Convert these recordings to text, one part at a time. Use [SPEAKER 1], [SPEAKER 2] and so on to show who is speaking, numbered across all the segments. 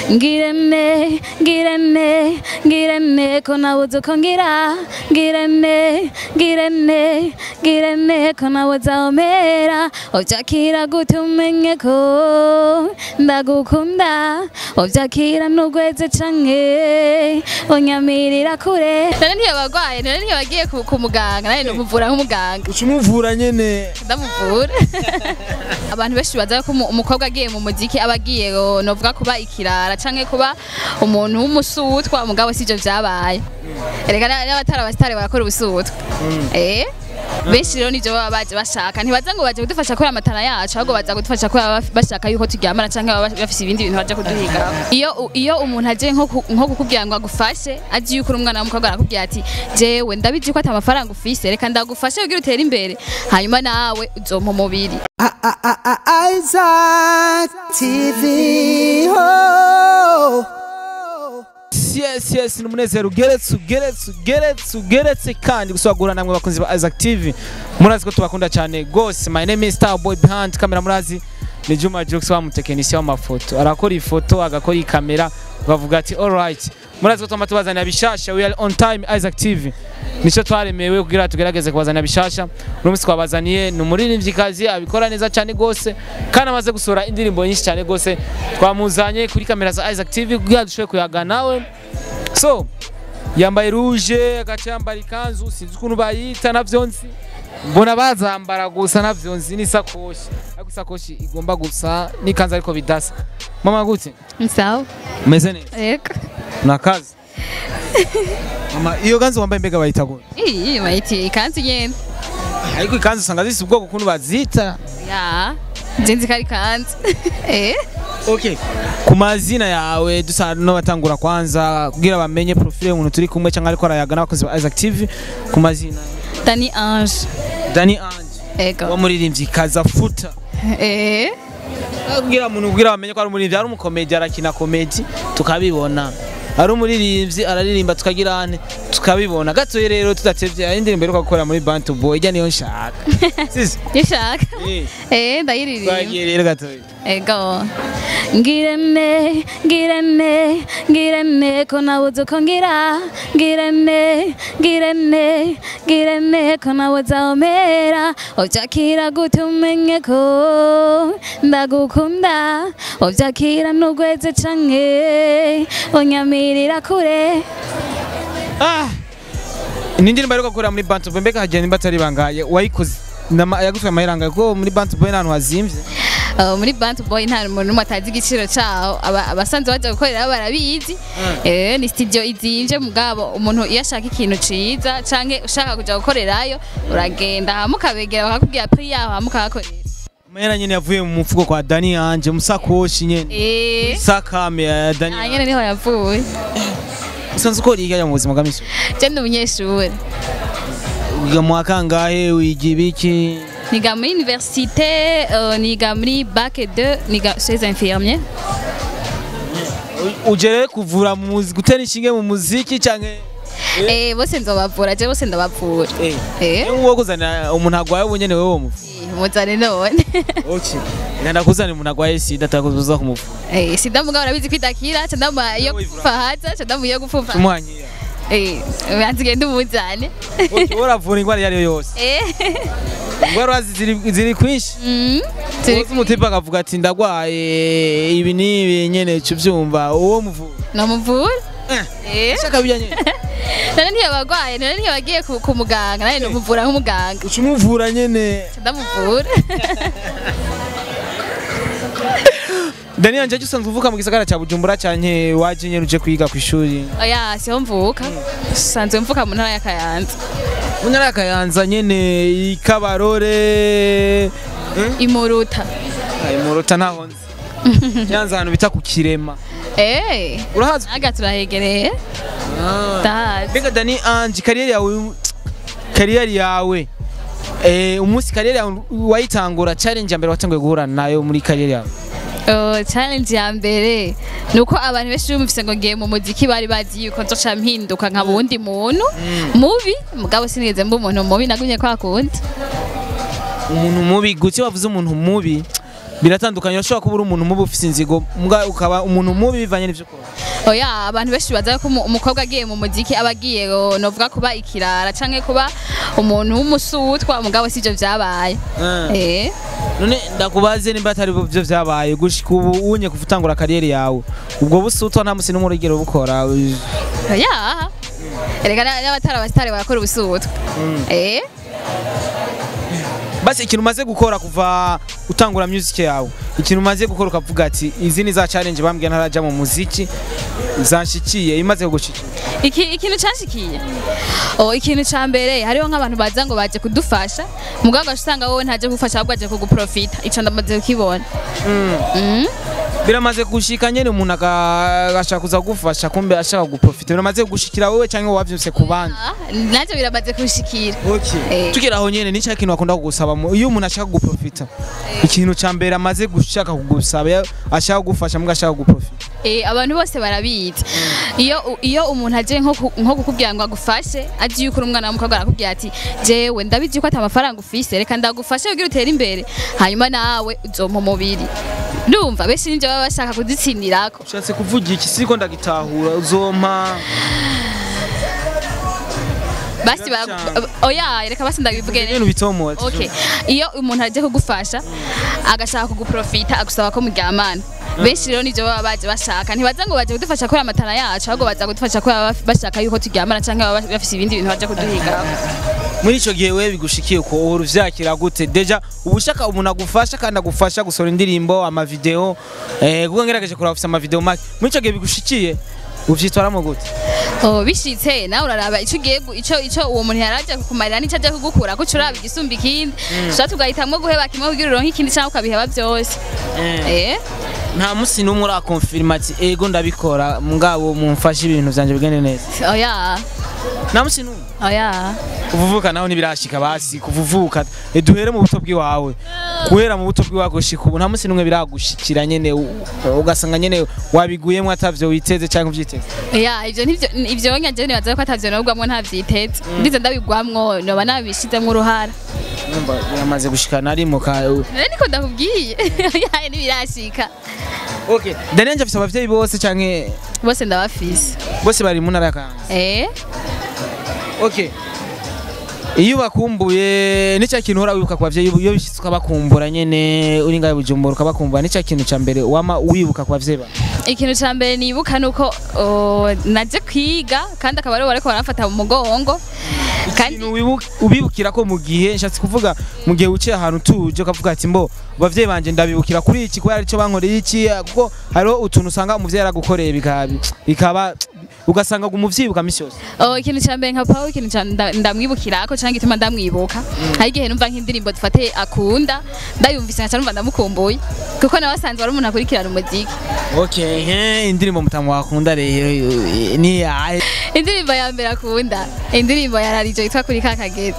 [SPEAKER 1] ngirene ngirene ngirene ko nabuze uko ngira ngirene ngirene ngirene ko nabuze aho mpera ubyakira gute umenye ko ndagukunda ubyakira n'ugweze canke unyamirira kure none ntiyabagwaye none ntiyabagiye ku ku muganga nane numuvura nk'umuganga
[SPEAKER 2] uca umuvura nyene
[SPEAKER 1] ndamuvura abantu benshi baza ko umu- umukobwa agiye mu muziki aba agiye ngo novuga kuba ikirara canke kuba umuntu w'umusutwa umugabo sivyo vyabaye erega na- n'abatari abasitari barakora ubusutwa eh benshi rero nivyo baba baje bashaka ntibaza ngo baje kudufasha kubera amatara yacu ahubwo baza kudufasha kubera baba bashaka yuko turyamana canke baba bafise ibindi bintu baje kuduhigaho iyo u- iyo umuntu aje nko ku- nko kukubwira ngo agufashe azi yuko uri umwana w'umukobwa arakubwira ati jewe ndabizi ko ata mafaranga ufise reka ndagufashe kugira utere imbere hanyuma nawe uzompa umubiri
[SPEAKER 3] Isaac TV. Oh.
[SPEAKER 2] yes yes ni umunezero ugeretse ugeretse ugeretse ugeretse kandi gusagura namwe bakunzi ba Isaac TV murazi ko tubakunda cyane gose my name is Starboy behind camera murazi ni Juma Jux wa mutekinisiye w'amafoto arakora ifoto agakora ikamera bavuga ati alright murazi ko twama tubazanira bishasha we are on time Isaac TV nico twaremewe kugira tugerageze kubazanira bishasha uno munsi twabazaniye ni umuririmvyikazi abikora neza cyane gose kandi amaze gusohora indirimbo nyinshi cyane gose twamuzanye kuri kamera za Isaac TV kugira dushobore kuyaga nawe so yambaye rouge agaca yambara ikanzu sinzi ukuntu bayita navyo nzi mbona bazambara gusa navyo nzi n'isakoshi ariko isakoshi igomba gusa n'ikanzu ariko bidasa mama gute
[SPEAKER 1] sawa
[SPEAKER 2] umeze neza
[SPEAKER 1] yego
[SPEAKER 2] nakazi mama iyo kanzu wambaye mbega bayita gute
[SPEAKER 1] iyi bayiti ikanzu nyene
[SPEAKER 2] ariko ikanzu usanga zifise ubwoko ukuntu bazita
[SPEAKER 1] ya nzinzi ko ari ikanzu eh
[SPEAKER 2] okay ku mazina yawe dusa n'abatangura kwanza kugira bamenye profile y'umuntu turi kumwe cyangwa ariko arayaga n'abakozi ba Isaac TV ku mazina
[SPEAKER 1] Dani Ange
[SPEAKER 2] Dani Ange
[SPEAKER 1] ego
[SPEAKER 2] wamuririmbyi kaza futa
[SPEAKER 1] eh
[SPEAKER 2] kugira umuntu kugira bamenye ko ari umuririmbyi ari umukomedi arakina komedi tukabibona ari umuririmbyi araririmba tukagira ane tukabibona gatoye rero tudatevye ari indirimbo iheruka gukora muri Bantu Boy ijya niyo nshaka sisi
[SPEAKER 1] yashaka
[SPEAKER 2] Eh,
[SPEAKER 1] eh ndayiririmba
[SPEAKER 2] twagiye rero gatoye
[SPEAKER 1] ego ngirene ngirene ngirene ko nabuze uko ngira ngirene ngirene ngirene ko nabuze aho mpera ubyakira gute umenye ko ndagukunda ubyakira n'ugweze canke unyamirira kure
[SPEAKER 2] ah ni indirimbo iheruka gukora muri Bantu Boy mbega hagiye nimba atari bangaye wayikoze Nama- yagutwaye amahiranga kuko muri Bantu Boy n'ahantu hazimvye
[SPEAKER 1] Uh, muri Bantu Boy nta muntu n'umwe atazi igiciro caho Aba- abasanzwe baja gukorera barabizi eh ni studio izimvye mugabo umuntu iyo ashaka ikintu ciza canke ushaka kuja gukorerayo uragenda hama ukabegera bakakubwira pri yaho hama ukahakorera
[SPEAKER 2] amahera nyene yavuye mu mufuko kwa Dani Ange musakoshi nyene
[SPEAKER 1] eh
[SPEAKER 2] sakame ya Dani
[SPEAKER 1] ah,
[SPEAKER 2] Ange
[SPEAKER 1] nyene niho yavuye
[SPEAKER 2] usanzwe ukora iki mu buzima bwa misi
[SPEAKER 1] je ndi umunyeshuri
[SPEAKER 2] wiga mu wa kangahe wiga ibiki
[SPEAKER 1] niga muri université uh, niga muri bac 2 niga chez infirmier
[SPEAKER 2] uje rero kuvura mu muzi gutera inshinge mu muziki canke
[SPEAKER 1] eh bose nzobavura je bose ndabavura eh
[SPEAKER 2] uwo kuzana umuntu agwaye ubu nyene wewe womuvu
[SPEAKER 1] muzane none
[SPEAKER 2] okay nganda kuzana umuntu agwaye sida atakuza kumuvu
[SPEAKER 1] Eh, sida mugabo urabizi kwidakira ca ndama iyo
[SPEAKER 2] Wowe
[SPEAKER 1] gupfa haza ca ndamu iyo gupfupa
[SPEAKER 2] tumuhanyira
[SPEAKER 1] eh banzi genda umuzane
[SPEAKER 2] uravura ingwara iyo ari yo yose
[SPEAKER 1] eh
[SPEAKER 2] ingwara ziri ziri kwinshi
[SPEAKER 1] mm turi
[SPEAKER 2] uzi umutipe akavuga ati ndagwaye ibi n'ibi nyene cuvyumva uwo muvura
[SPEAKER 1] no muvura
[SPEAKER 2] eh
[SPEAKER 1] eh
[SPEAKER 2] shaka bijya nyene
[SPEAKER 1] none ntiyabagwaye none ntiyabagiye ku ku muganga nane no muvura nk'umuganga
[SPEAKER 2] uca umuvura nyene
[SPEAKER 1] ca ndamuvura
[SPEAKER 2] Dani Ange usanzwe uvuka mu gisagara ca Bujumbura canke waje nyene uje kwiga kw'ishuri
[SPEAKER 1] oya siho mvuka sanzwe mvuka mu ntara ya Kayanza
[SPEAKER 2] mu ntara ya Kayanza nyene ikabarore
[SPEAKER 1] imuruta
[SPEAKER 2] imurota ntaho nzi nyanza ahantu bita ku kirema
[SPEAKER 1] eh
[SPEAKER 2] urahazi
[SPEAKER 1] aga turahegereye ndahazi
[SPEAKER 2] mbega Dani Ange kariyeri yawe kariyeri yawe eh umunsi kariyeri yawe wayitangura challenge ya mbere watanguye guhura nayo muri kariyeri yawe
[SPEAKER 1] Oh, challenge ya mbere ni uko abantu benshi bumvise ngo ngiye mu muziki bari bazi yuko nzoca mpinduka nka bundi muntu mubi mugabo sinigeze mba umuntu mubi nagumye kwa kundi
[SPEAKER 2] umuntu mubi gutse wavuze umuntu mubi biratandukanye urashobora kuba uri umuntu mubi ufise inzigo mbwa ukaba umuntu mubi bivanye n'ivyo ukora
[SPEAKER 1] oya abantu benshi baza ko umu- umukobwa agiye mu muziki aba agiye ngo novuga kuba ikirara canke kuba umuntu w'umusutwa mugabo sivyo vyabaye eh
[SPEAKER 2] none ndakubaze nimba atari byo vyabaye gushika ubu unye kuva utangura kariyeri yawe ubwo busutwa nta musi n'umwe urigera ubukora
[SPEAKER 1] oya erega na- n'abatari abasitari barakora ubusutwa eh
[SPEAKER 2] basi ikintu umaze gukora kuva utangura music yawe ikintu umaze gukora ukavuga ati izi ni za challenge bambwiye ntaraja mu muziki zanshikiye imaze kugushikira
[SPEAKER 1] iki ikintu canshikiye oh ikintu ca mbere hariho nk'abantu baza ngo baje kudufasha mugabo ugaca usanga wowe ntaje kugufasha ahubwo aje kuguprofita ico ndamaze kukibona Mm.
[SPEAKER 2] biramaze gushika nyene umuntu aga- agashaka kuza kugufasha kumbe ashaka guprofita biramaze kugushikira wewe canke wavyuse ku bandi
[SPEAKER 1] Ah, navyo biramaze kunshikira Eh.
[SPEAKER 2] tukira aho nyene nicyo kintu bakunda kugusaba mu- iyo umuntu ashaka guprofita ikintu ca mbere amaze gushaka kugusaba ya- ashaka kugufasha mbwa ashaka guprofita
[SPEAKER 1] Eh, abantu bose barabizi iyo iyo umuntu aje nko ku- nko kukubwira ngo agufashe azi yuko uri umwana w'umukobwa arakubwira ati jewe ndabizi ko ata amafaranga ufise reka ndagufashe kugira utere imbere hanyuma nawe uzompa umubiri ndumva benshi nivyo baba bashaka kudutsindirako
[SPEAKER 2] ushatse kuvuga iki siko ndagitahura uzompa
[SPEAKER 1] basi bara-
[SPEAKER 2] Biracanga.
[SPEAKER 1] oya reka basi ndabivuge neza.
[SPEAKER 2] ibintu bitomoye
[SPEAKER 1] Okay. Iyo umuntu aje kugufasha agashaka kuguprofita agusaba ko muryamana. Benshi rero nivyo baba baje bashaka ntibaza ngo baje kudufasha kubera amatara yacu ahubwo baza kudufasha kubera baba bashaka yuko turyamana canke baba bafise ibindi bintu baje kuduhiga.
[SPEAKER 2] muri ico gihe wewe bigushikiye ko uhora uvyakira gute deja uba ushaka umuntu agufasha kandi agufasha gusohora indirimbo amavideo eh, kuko ngerageje kuraba ufise amavideo make muri ico gihe bigushikiye uvyitwaramo gute
[SPEAKER 1] Oh bishitse nawe uraraba ico ugiye gu- ico ico uwo muntu yaraje kukumarira n'ico aje kugukura ko uraba igisumba ikindi. Tuba tugahitamwo guheba kimwe kugira uronke ikindi canke ukabiheba vyose. Eh?
[SPEAKER 2] nta musi n'umwe urakonfirima ati ego ndabikora mugabo mumfashe ibintu vyanje bigende neza
[SPEAKER 1] Oya.
[SPEAKER 2] nta musi n'umwe
[SPEAKER 1] Oya.
[SPEAKER 2] kuvuvuka naho ntibirashika basi kuvuvuka eh, duhere mu buto bw'iwawe guhera mu buto bw'iwawe gushika ubu nta musi n'umwe biragushikira nyene u- ugasanga nyene wabiguyemwo atavyo witeze canke uvyiteze
[SPEAKER 1] Ya, ivyo nivyo ivyo nyaje nibaza ko atavyo nobwamwo ntavyiteze. Ndize ndabigwamwo noba nabishizemwo uruhara.
[SPEAKER 2] numva biramaze gushika nari mu ka
[SPEAKER 1] Nari niko ndakubwiye. Ya ntibirashika.
[SPEAKER 2] okay Daniel nje afise abavyeyi bose canke
[SPEAKER 1] Bose ndabafise.
[SPEAKER 2] bose bari mu ntara ya Kayanza
[SPEAKER 1] Eh?
[SPEAKER 2] okay iyo bakumbuye nicyo kintu uhora wibuka ku bavyeyi iyo bishitse ukabakumbura nyene uri ngaho i bujumbura ukabakumbura nicyo kintu ca mbere wama wibuka ku bavyeyi bawe
[SPEAKER 1] Ikintu ca mbere nibuka nuko oh, naje kwiga kandi akaba aribo bariko baramfata mu mugongo. Kandi
[SPEAKER 2] ikintu wibu- ubibukira ko mu gihe nshatse kuvuga mu gihe uciye ahantu tuje ukavuga ati mbo abavyeyi banje ndabibukira kuri iki kubera arico bankoreye iki kuko hariho utuntu usanga umuvyeyi yaragukoreye bikaba bikaba ugasanga umuvyibuka misi yose
[SPEAKER 1] oh, ikintu ca mbere nka Paul ikintu ca nda- ndamwibukirako canke gituma ndamwibuka. Hari igihe numva nk'indirimbo dufate akunda ndayumvise nkaca numva ndamukumbuye. Kuko nawe asanzwe ari umuntu akurikirana umuziki.
[SPEAKER 2] okay he indirimbo mutamu wakunda rero eh, ni yahe
[SPEAKER 1] indirimbo ya mbere akunda indirimbo ya rarijo yitwa kuri ka kageti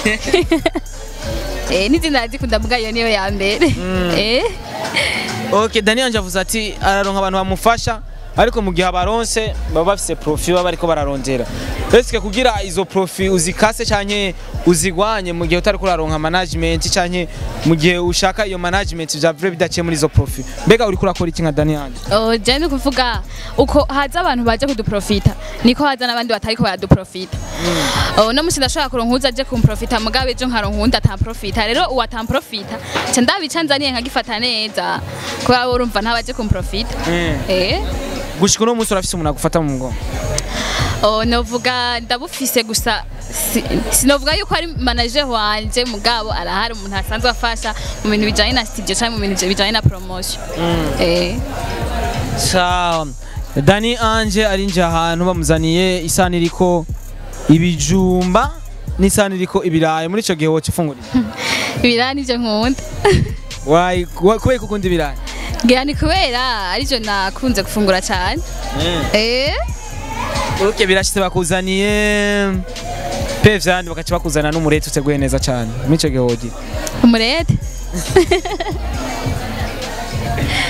[SPEAKER 1] eh n'izina ndazikunda mbwa iyo niyo ya mbere eh
[SPEAKER 2] okay Daniel nje avuze ati araronka abantu bamufasha ariko mu gihe abaronse baba bafise profi baba bariko bararondera eske kugira izo profi uzikase canke uzigwanye mu gihe utari kuraronka management canke mu gihe ushaka iyo management vya vrai bidaciye muri izo profi mbega uri kurakora iki nka Daniel
[SPEAKER 1] oh je ni kuvuga uko haza abantu baje kuduprofita niko haza n'abandi batariko baraduprofita oh no musi ndashobora kuronka uza aje kumprofita mugabe ejo nkaronka uwundi atamprofita rero uwo atamprofita ca ndabica nzaniye nkagifata neza kubera wowe urumva ntabaje kumprofita eh
[SPEAKER 2] gushika uno munsi urafise umuntu agufata mu mugongo
[SPEAKER 1] Oh, novuga ndabufise gusa si- sinovuga yuko ari manager wanje mugabo arahari umuntu asanzwe afasha mu bintu bijanye na studio cyangwa mu bintu bijanye na promotion eh
[SPEAKER 2] sawa Dani Ange ari nje ahantu bamuzaniye isani iriko ibijumba n'isani iriko ibirayi muri ico gihe woca ifungurira
[SPEAKER 1] ibirani nivyo nkunda
[SPEAKER 2] wayi wa- kubera ko ukunda ibirayi
[SPEAKER 1] ngira ni kubera arivyo nakunze gufungura cyane eh
[SPEAKER 2] Okay, birashitse bakuzaniye pe vyandi bakaca bakuzana n'umurete uteguye neza cane muri ico gihe wogira
[SPEAKER 1] umurete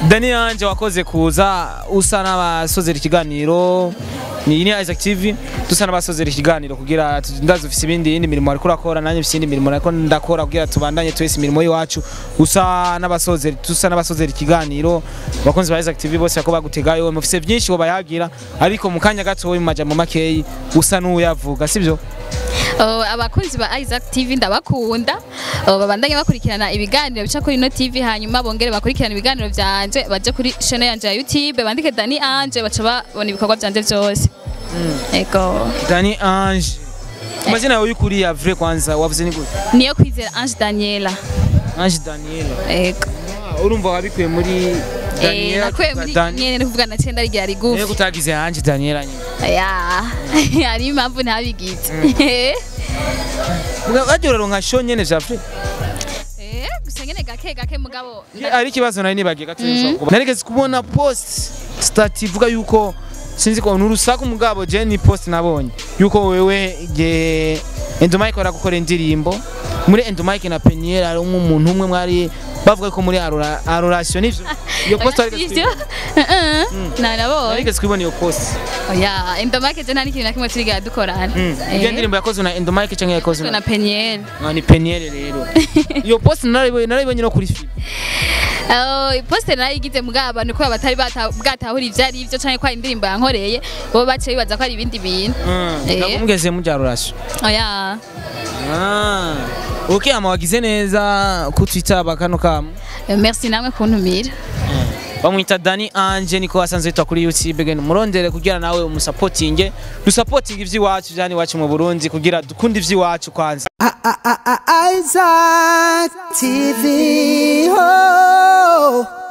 [SPEAKER 2] Dani Anje wakoze kuza usa n'abasozera ikiganiro ni ni Isaac TV dusa n'abasozera ikiganiro kugira tu- ndazi ufise ibindi yindi mirimo ariko urakora nanjye ufise indi mirimo ariko ndakora kugira tubandanye twese imirimo y'iwacu usa n'abasozera dusa n'abasozera ikiganiro abakunzi ba Isaac TV bose bako bagutegayo mufise byinshi wo bayagira ariko mu kanya gato mu majambo makeyi usa n'uyavuga sivyo
[SPEAKER 1] Oh, abakunzi ba Isaac TV ndabakunda Oh, babandanye bakurikirana ibiganiro bica kuri ino TV hanyuma bongere bakurikirana ibiganiro vyanje baje kuri channel yanje ya YouTube bandike Dani Anje baca babona ibikorwa vyanje vyose ego
[SPEAKER 2] Dani Ange amazina yawe y'ukuri ya vrai kwanza wavuze ni gute
[SPEAKER 1] niyo kwizera Ange Daniela
[SPEAKER 2] Ange Daniela
[SPEAKER 1] ego
[SPEAKER 2] Ah, urumva wabikuye muri
[SPEAKER 1] eh
[SPEAKER 2] Daniela
[SPEAKER 1] nakwe
[SPEAKER 2] tuvuga
[SPEAKER 1] muri
[SPEAKER 2] Dani-
[SPEAKER 1] nyene no kuvuga na cenda rigira
[SPEAKER 2] Ego
[SPEAKER 1] rigufi
[SPEAKER 2] utagize Ange Daniela nyine
[SPEAKER 1] ya hari impamvu ntabigize
[SPEAKER 2] Bajya uraronka show nyene vya vrai
[SPEAKER 1] eh gusa nyene gake gake mugabo
[SPEAKER 2] ari ikibazo nari nibagiye gato narigeze kubona post stat ivuga yuko sinzi ko nurusaku mugabo je ni post nabonye yuko wewe ge Endomike barakukora indirimbo muri Endomike na Peniel ari umuntu umwe mwari bavuga ko muri arora aroration nivyo iyo post warigeze
[SPEAKER 1] Ivyo?
[SPEAKER 2] kubibona?
[SPEAKER 1] Eh, eh, nabonye
[SPEAKER 2] narigeze kubona iyo post
[SPEAKER 1] oya endomake je nta n'ikintu na kimwe turigera dukorana
[SPEAKER 2] iyo ndirimbo yakozwe na Endomike canke yakozwe
[SPEAKER 1] na
[SPEAKER 2] na
[SPEAKER 1] Peniel
[SPEAKER 2] Ah, ni Peniel rero iyo post narayibonye narayibonye no kuri film
[SPEAKER 1] Oh, poste narayigize mugabo abantu kubera batari bata- bwatahura ivyo ari ivyo canke ko ari indirimbo yankoreye bo bace bibaza ko ari ibindi bintu Eh.
[SPEAKER 2] ntabwo mugeze mujya aroration
[SPEAKER 1] oya
[SPEAKER 2] Ah, ok ama wagize neza kutwitaba kano kamu
[SPEAKER 1] Eh, merci namwe kuntumira
[SPEAKER 2] bamwita Dani Anje niko wasanze yitwa kuri YouTube gene murondere kugira nawe umusapotinge dusapotinge ivy'iwacu vyani iwacu mu Burundi kugira dukunde ivy'iwacu kwanza
[SPEAKER 3] Isaac TV. Oh.